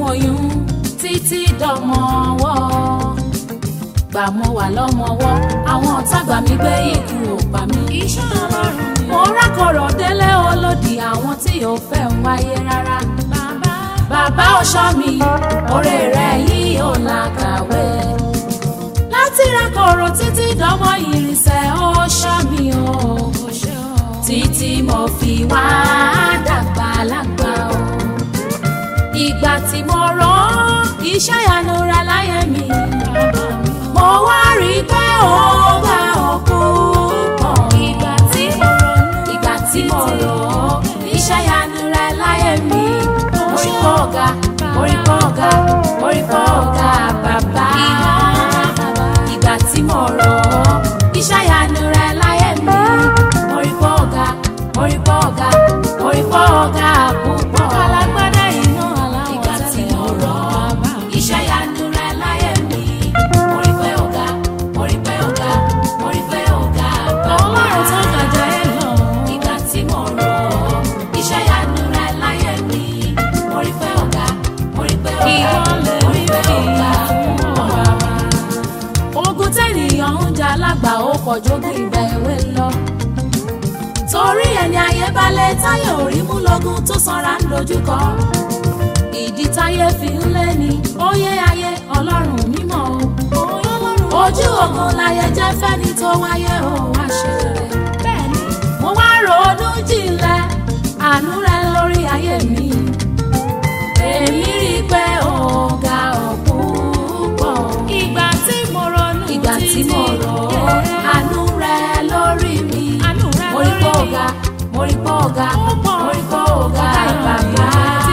oyún títí dọmọ ọwọ́ gbà mo wà lọ́mọwọ́ àwọn ọ̀tá gbà mí gbé ikú ò pa mí. iṣẹ́ ọlọ́run ni. mo rákọ̀rọ̀ délé olódì àwọn tí ò fẹ́ ń wáyé rárá. bàbá bàbá ọ̀ṣọ́ mi oore rẹ̀ yìí ò làkàwé. láti rákọ̀rọ̀ títí dọmọ ìrìnsẹ̀ ọ̀ṣọ́ mi o. kò ṣe o. títí mo fi wá dàgbà lágbà o. ìgbà tí mo rán iṣẹ́ ìyanu rẹ̀ láyé mi. bàbá mi o. mo wá rí i pé ó bá òkú pọ̀. ìgbà tí mo ronú. ìgbà tí mo rò ó iṣẹ́ ìyanu rẹ̀ láyé mi. orí kọ́ ọ̀gá orí kọ́ ọ̀gá orí kọ́ ọ̀gá bàbá. ìgbà tí mo rò ó iṣẹ́ ìyanu rẹ̀ láyé mi. orí kọ́ ọ̀gá orí kọ́ ọ̀gá orí kọ́ ọ̀gá púpọ̀. alágbádá iná aláwọ̀ ìgbà tí tẹ́lẹ̀ mo rò ó bàbá mi. iṣẹ́ ìyanu rẹ̀ láyé mi. orí pé ọ̀gá orí pé ọ̀gá orí pé ọ̀gá bàbá. ọlọ́run tó gàjà ẹ lọ. Ìgbà tí mo rò ó, iṣẹ́ ìyanu rẹ̀ láyé mi. Mo rí pé ọ̀gá, mo rí pé ọ̀gá, Ìwọlẹ̀ mo rí pé mi ọ̀gá fún púpọ̀. bàbá. Ogun tẹ́nìyàn ń jà lágbà ó pọ̀jù ogun ìgbà èwe lọ. Torí ẹni ayé balẹ̀ táyé orí mú lógun tó sanra ń dojúkọ. Ìdí táyé fi ń lé ni óyé ayé ọlọ́run mímọ́ o. Ojú ogun láyé jẹ́ fẹ́ni tó wáyé o wá ṣe rẹ̀ bẹ́ẹ̀ni. mo wá ronú jinlẹ̀ àánú rẹ lórí ayé mi èmi rí i pé ọ̀gá ọ̀pọ̀ ìgbà tí mo ronú. ìgbà tí mo rò ó àánú rẹ lórí mi Àánú rẹ mo rí pé lórí mi. ọ̀gá mo rí pé ọ̀gá Ó pọ̀. mo rí pé ọ̀gá bàbá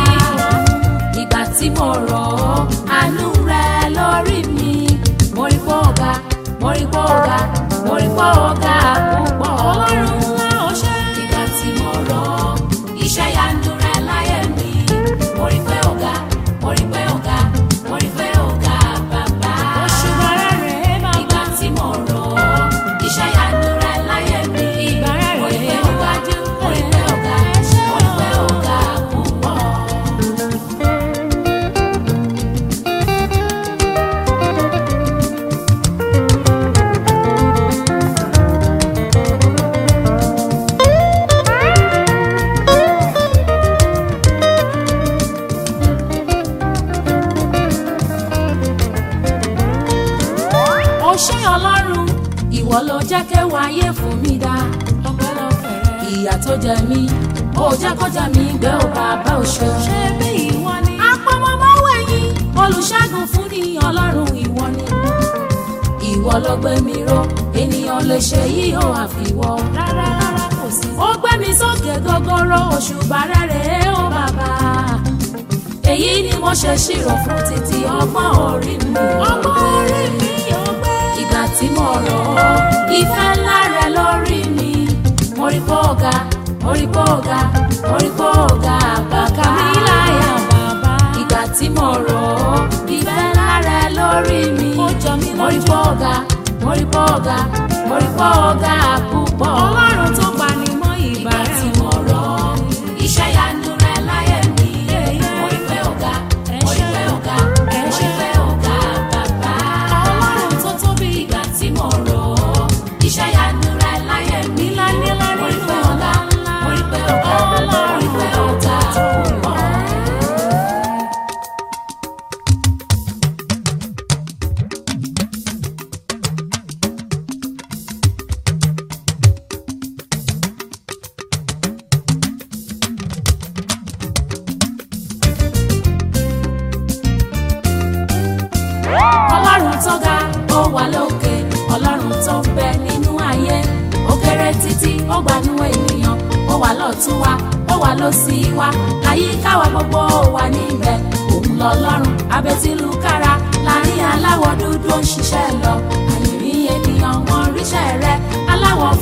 ìgbà tí mo rò ó àánú rẹ lórí mi mo rí pé ọ̀gá mo rí pé ọ̀gá mo rí pé ọ̀gá púpọ̀ ọlọ́run ńlá ó ṣe. ìgbà tí mo rọ iṣẹ́ yanu rẹ láyé mi mo rí pé ọ̀gá mo rí pé ọ̀gá mo rí pé ọ̀gá bàbá. òṣùbà rẹ̀ rèé bàbá. ìgbà tí mo rọ iṣẹ́ yanu rẹ láyé mi Ìgbà rẹ̀ mo rí pé rèé ọ̀gá wájú. mo rí pé ọ̀gá Ẹ ṣé mo rí pé ọ̀gá púpọ̀. ó ṣé ọlọ́run ìwọ ló jẹ́ kéwàá ayé fún mi dá ọpẹ́lọpẹ́ rẹ̀. ìyà tó jẹ mí ó jẹ́ kó jẹ mí gbé ó bàbá òṣè. ṣé bí ìwọ ni. apọmọmọwé yín olùṣègùn fún ni ọlọ́run ìwọ ni. ìwọ ló gbé mi ró ènìyàn lè ṣe yìí ó àfiwọ́. rárá rárá kò sí. ó gbé mi sókè gogoro òṣùbà rere ó bàbá. èyí ni mo ṣe ṣírò fún títí ọgbọ́n orí mi. ọgbọ́n orí mi yóò gbé. ìgbà tí mo rọ̀ ọ́ ìfẹ́ ńlá rẹ lórí mi. mo rí pé ọ̀gá mo rí pé ọ̀gá mo rí pé ọ̀gá bàbá mi láyà bàbá. ìgbà tí mo rò ó ìfẹ́ ńlá rẹ lórí mi. Ó jọ mí mo rí lójú. pọ́ ọ̀gá mo rí pọ́ ọ̀gá mo rí pọ́ ọ̀gá púpọ̀. ọlọ́run tó pa ni mọ́ ìgbà ìgbà rẹ̀ tí mo rò ó iṣẹ́ yanu rẹ láyé mi. mo rí pé ọ̀gá mo rí pé ọ̀gá mo rí pé ọ̀gá bàbá. ọlọ́run tó tóbi. ìgbà tí mo rò ó iṣẹ́ yanu rẹ láyé mi. Nílá nílá mo rí nínú pé ọ̀gá ńlá. mo rí pé ọ̀gá mo rí pé ọ̀gá púpọ̀. ọlọ́run tó ga ó wà lókè ọlọ́run tó ń bẹ nínú ayé ó kéré títí ó gbanú ènìyàn ó wà lọ́tún wa ó wà lósì wa àyíká wa gbogbo wà níbẹ̀ òun lọ́lọ́run abẹ́tílù kára láàrin aláwọ̀ dúdú ó ń ṣiṣẹ́ lọ àyìnrí ènìyàn wọn ríṣẹ́ rẹ aláwọ̀